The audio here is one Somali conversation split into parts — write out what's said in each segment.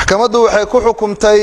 maxkamaddu waxay ku xukumtay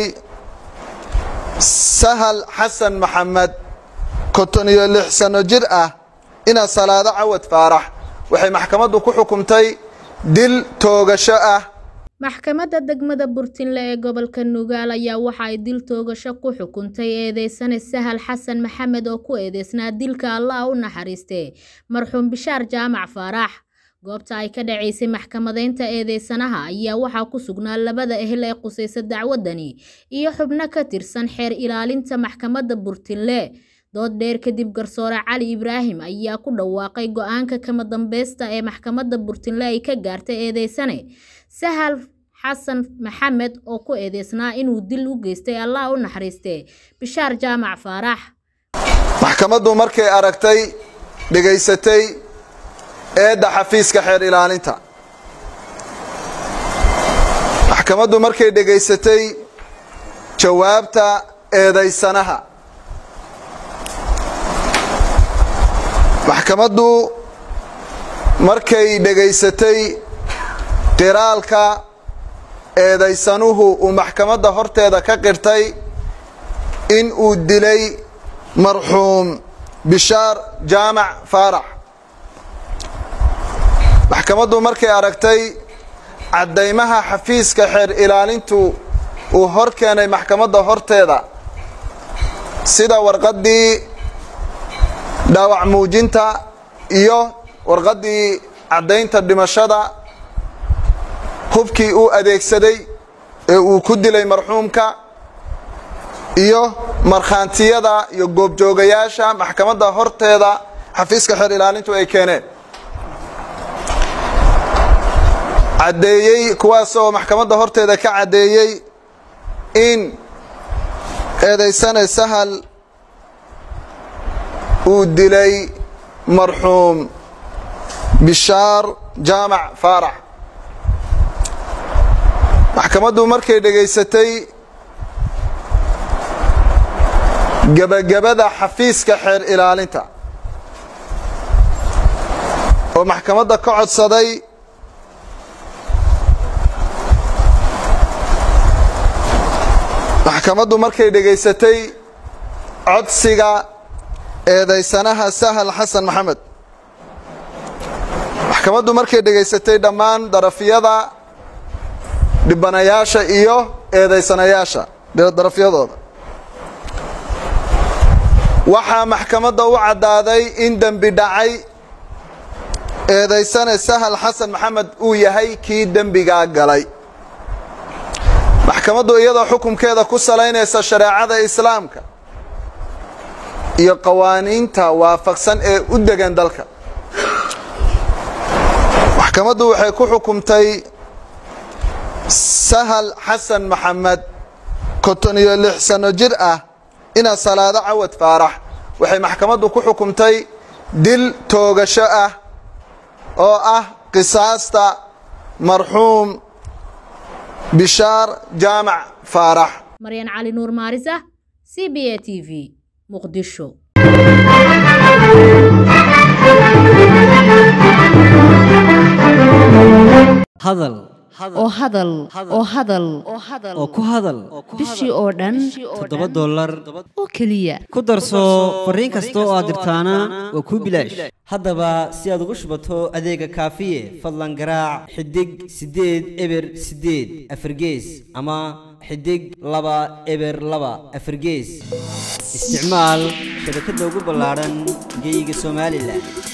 sahal xasan maxamed konton iyo lix sano jir ah ina salaado cawad faarax waxay maxkamaddu ku xukumtay dil toogasho ah maxkamadda degmada burtinle ee gobolka nugaal ayaa waxa ay dil toogasho ku xukuntay eedeysane sahal xasan maxamed oo ku eedeysnaa dilka allah u naxariistee marxuum bishaar jaamac faarax goobta ay ka dhacaysay maxkamadeynta eedeysanaha ayaa waxaa ku sugnaa labada ehel ee qusaysa dacwadani iyo xubno ka tirsan xeer ilaalinta maxkamadda burtinle dood dheer kadib garsoore cali ibraahim ayaa ku dhawaaqay go-aanka kama dambeysta ee maxkamadda burtinle ay ka gaartay eedeysane sahal xasan maxamed oo ku eedeysnaa inuu dil u geystay allah u naxariistee bishaar jaamac faarax maxkamaddu markay aragtay dhegaysatay eedda xafiiska xeer ilaalinta maxkamaddu markay dhegaysatay jawaabta eedaysanaha maxkamaddu markay dhegaysatay qiraalka eedaysanuhu uu maxkamadda horteeda ka qirtay in uu dilay marxuum bishaar jaamac faarax maxkamaddu markay aragtay caddaymaha xafiiska xeer ilaalintu uu hor keenay maxkamadda horteeda sida warqaddii dhaawac muujinta iyo warqaddii caddaynta dhimashada hubkii uu adeegsaday ee uu ku dilay marxuumka iyo markhaantiyada iyo goobjoogayaasha maxkamadda horteeda xafiiska xeer ilaalintu ay keeneen caddeeyey kuwaasoo maxkamadda horteeda ka caddeeyey in eedaysane sahal uu dilay marxuum bishaar jaamac faarax maxkamaddu markay dhegaysatay gebagabada xafiiska xeer ilaalinta oo maxkamadda ka codsaday maxkamaddu markay dhegaysatay codsiga eedaysanaha sahal xasan maxamed maxkamaddu markay dhegaysatay dhammaan darafyada dhibanayaasha iyo eedaysanayaasha darafyadooda waxaa maxkamadda u caddaaday in dembi dhacay eedaysane sahal xasan maxamed uu yahay kii dembigaa galay maxkamaddu iyadoo xukunkeeda ku salaynaysa shareecada islaamka iyo qawaaniinta waafaqsan ee u degan dalka maxkamaddu waxay ku xukumtay sahal xasan maxamed konton iyo lix sano jir ah ina salaado cawad faarax waxay maxkamaddu ku xukumtay dil toogasho ah oo ah qisaasta marxuum bishaar jaamac faarax maryan cali nuur maarisa c b a t v muqdisho hadal oo hadal oo hadal oo ku hadal bishii oo dhan toddoba dollar oo keliya ku darso fariin kasta oo aad dirtaana waa kuu bilaash haddaba si aad ugu shubato adeega kaafiye fadlan garaac xidig siddeed eber siddeed afargees ama xidig laba eber laba afargees isticmaal shabakadda ugu ballaadhan geyga somalilan